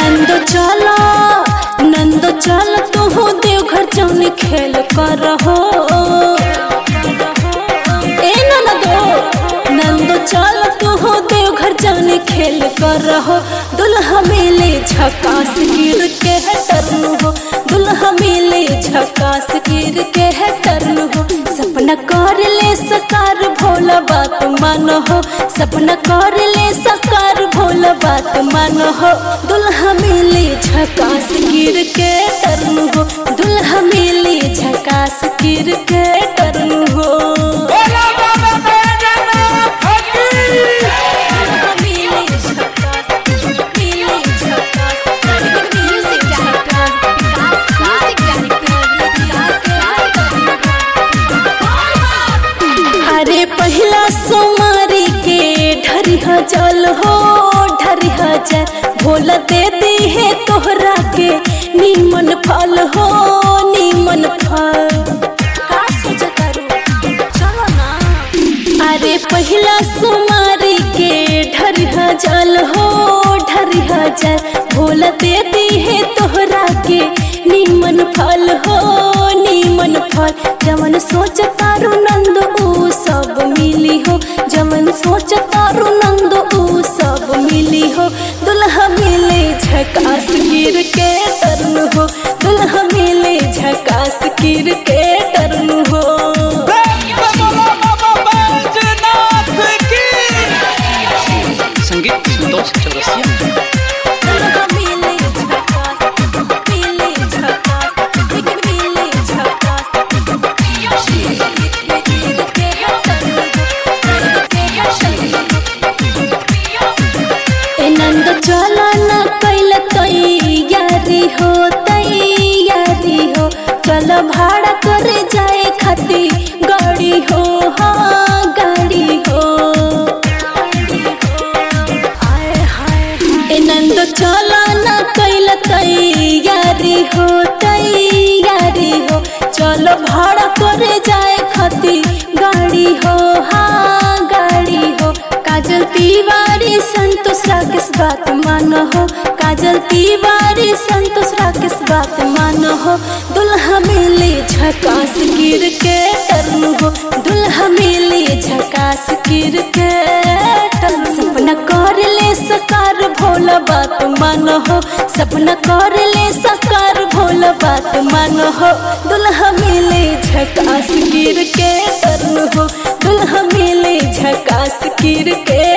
नंदो चला नंदो चल तू देवघर जौन खेल कर हो ए नंदो नंदो चल तू देवघर जौन खेल कर हो दुल्हा मिले झकास गिर के है टर्न हो दुल्हा मिले झकास गिर के है टर्न हो सपना कर ले सकार भोला बात मान हो सपना कर ले सकार भोला बात मान हो दुल्हा मिले झकास गिर के टर्न हो दुल्हा मिले झकास गिर के टर्न हो बोला बाबा बैजनाथ की दुल्हा मिले झकास मिले झकास Music director, Vikas Music अरे पहला सोमारी के ढरिहा जल हो ढरिहा जल भोला दे दी है तोहरा के नीमन फल हो नीमन फल का सोचता रू चलो ना अरे पहला सोमारी के ढरिहा जल हो ढरिहा जल भोला दे दी है तोहरा के नीमन फल हो नीमन फल जमन सोच तारू नंद ऊ सब मिली हो जमन सोच तारू नंद ऊ सब मिली हो दुल्हा मिले झकास गिर के टर्न हो दुल्हा मिले झकास गिर के टर्न हो बोला बाबा बैजनाथ की संगीत संतोष चौरसिया दुल्हा मिले झकास मिले झकास मिले झकास ए नंद चला न कैल तैयारी हो तैयारी हो चल भाड़ा करे जाए खाती गाड़ी हो हाँ गाड़ी हो आए हाय ए नंद चला न कैल तैयारी हो तैयारी हो चलो भाड़ा करे जाए खाती गाड़ी हो हाँ गाड़ी हो काजल तिवारी संतोष राकेश बात मानो हो काजल तिवारी संतोष राकेश बात मानो हो दुल्हा मिले झकास गिर के टर्न हो दुल्हा मिले झकास गिर के टर्न सपना कर ले सकार भोला बात मानो हो सपना कर ले सकार भोला बात मानो हो दुल्हा मिले झकास गिर के टर्न हो दुल्हा मिले झकास गिर के